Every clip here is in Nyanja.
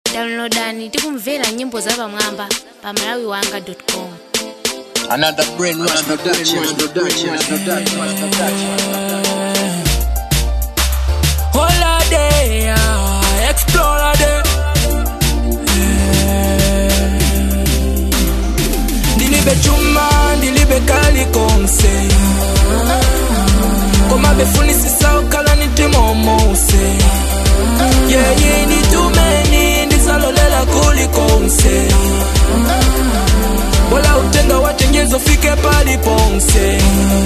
downloadani tikumvera nyimbo za pamwamba pa malawi wanga com Another brainwash production. Holiday, ah, explore day. Ndilibe chuma, ndilibe kali konse. Koma befunisisa ukala nitimomose. Yeah, yeah, nitumeni, ndisalolela kuli konse. Wala utenga watengezo fike pali ponse.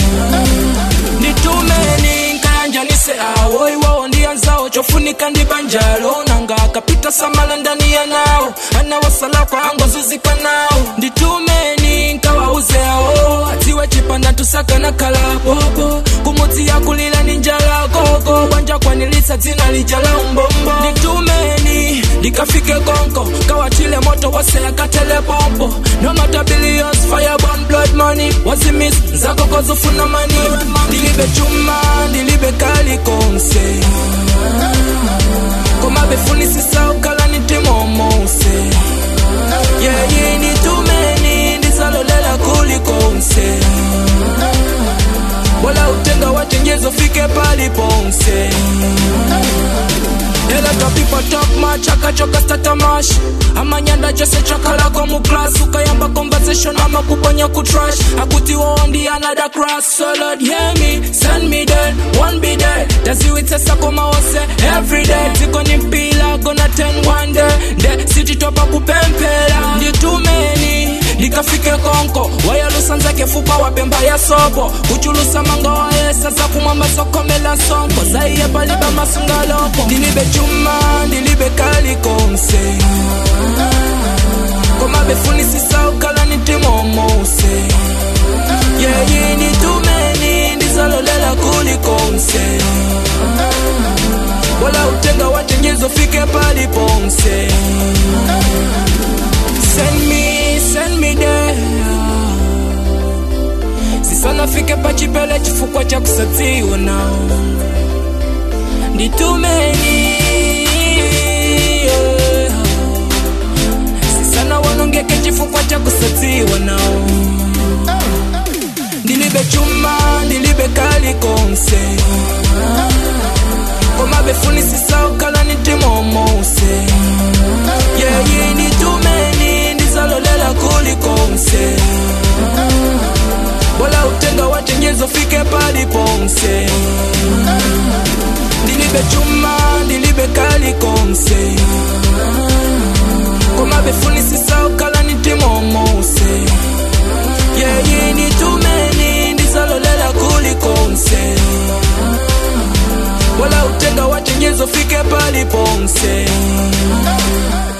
nitumeni nkayanjanise awo iwawo ndiyanzawo chofunika ndibanjalo nanga akapita samala ndani ya nawo anawasalako angozuzika nawo nditumeni nkawauze awo atiwe chipanda tusakana kala bobo kumudzi yakulila ni njala gogo bwanja kwanilisa dzina lijala umbombo nditumeni ndikafike konko kawachile moto wase akatele pompo no matter billions fire burn blood money wazimis zako kozufuna mani ndilibe chuma ndilibe kali konse koma befunisisa ukala nitimomose yeyi nitumeni ndisalolela kuli konse wala utenga watengezo fike pali ponse Eleka people talk much, akachoka statamash amanyanda jose chakalako mu class ukayamba conversation ama kuponya ku trash akuti wondi another cross so lord hear me send me there one be there taziwitsesa koma wose every day ziko ni mpila gonna ten one day nde sititopa kupempela nditumeni ndikafike konko wayalusanzake fupa wapemba ya sopo kuchulusa manga waesa za kumwamba sokomela sonko zaiye paliba masungaloko ndilibe chuma ndilibe kali konse koma befunisisa ukala nitimomose yeyi nitumeni ndizalolela kuli konse wala utenga watengezo fike pali ponse send me send me there sisanafike pachipele chifukwa cha kusadziwa nao nditumeni yeah. sisana wanongeke chifukwa cha kusadziwa nao ndilibe chuma ndilibe kali konse koma befunisisa ukala nitimomose yeyi nitumeni ndizalolela kuli konse wala utenga watengezo fike pali ponse ndilibe chuma ndilibe kali konse koma befunisisa ukala nitimomose yeyi nitumeni ndizalolela kuli konse wala utenga watengezo fike pali ponse